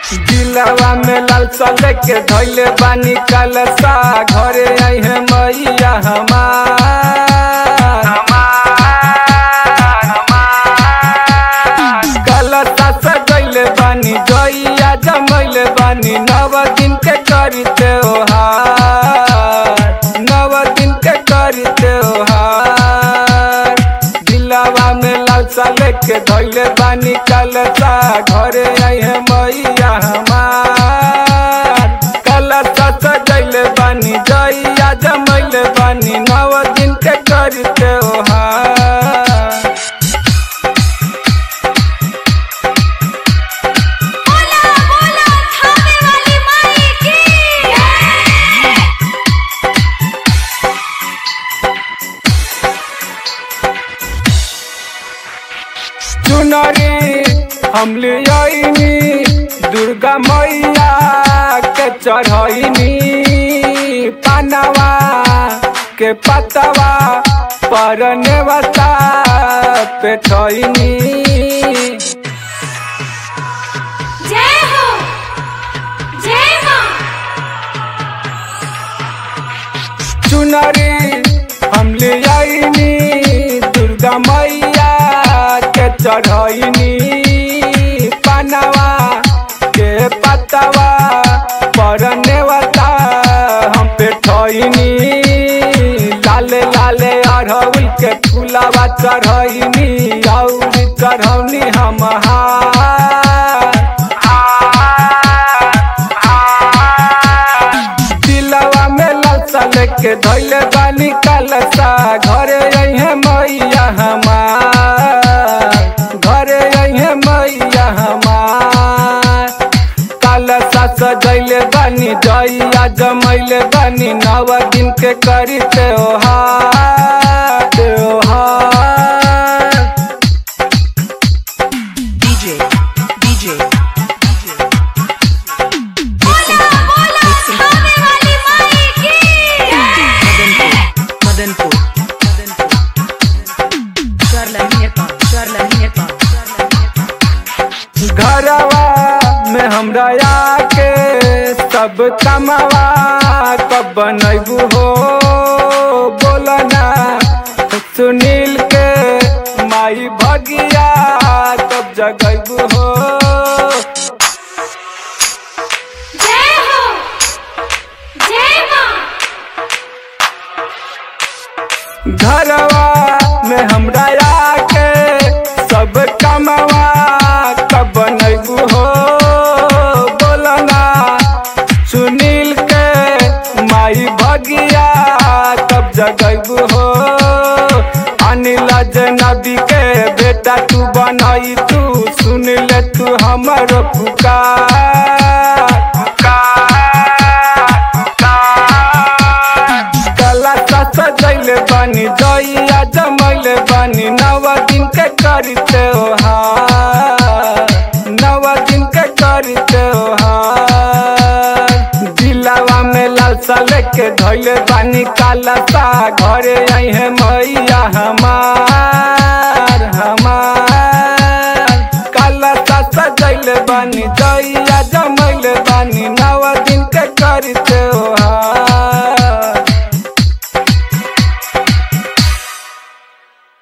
दिलवा में लालसा लेके धैले बानी कलसा घरे आई है मैया हमार कलसा सजैले बानी जइया जमैले बानी नव दिन के करी त्योहार नव दिन के करी त्योहार दिलवा में लालसा लेके धैले बानी कलसा घरे आई है मैया हमार कलसा सजैले बानी जइया जमैले बानी नव दिन के करी त्योहार बोला बोला थामे वाली माई की चुनरी हम ले आईनी दुर्गा मैया के चढ़ैनी पानवा के पतवा पर नेवता पे ठैनी जय हो जय मां चुनरी हम ले आईनी दुर्गा मैया के चढ़ैनी पानवा के पतवा पर नेवता हम पे ठैनी लाले लाले अरहुल के फूलावा चढ़ैनी और चढ़ौनी हम दिलवा में लालसा लेके धैले बानी कलसा घरे अइहे मैया हमार घरे अइहे मैया हमार कलसा सजैले बानी जइया जमैले बानी नव दिन के करी त्योहार त्योहार DJ, DJ, बोला बोला थामे वाली माई की Madanpur, Madanpur, Charla Mirpa, Charla Mirpa, घरवा में हमरा आके सब कमवा कब बनैबू हो बोलना सुनील के माई भगिया कब जगैबू हो जय हो जय मां घरवा में हमरा आके सब कमवा कब बनैबू हो बोलना सुनील के माई भगिया कब जगैबू हो अनिल जनबी के बेटा तू बनई तू सुन ले तू हमर पुकार पुकार पुकार कला सजैले बानी जइया जमैले बानी नव दिन के करी त्योहार नव दिन के करी त्योहार दिलवा में लालसा लेके धैले बानी कालसा घरे आई है मैया हमार हमार कालसा सजैले बानी जइया जमैले बानी नव दिन के करी त्योहार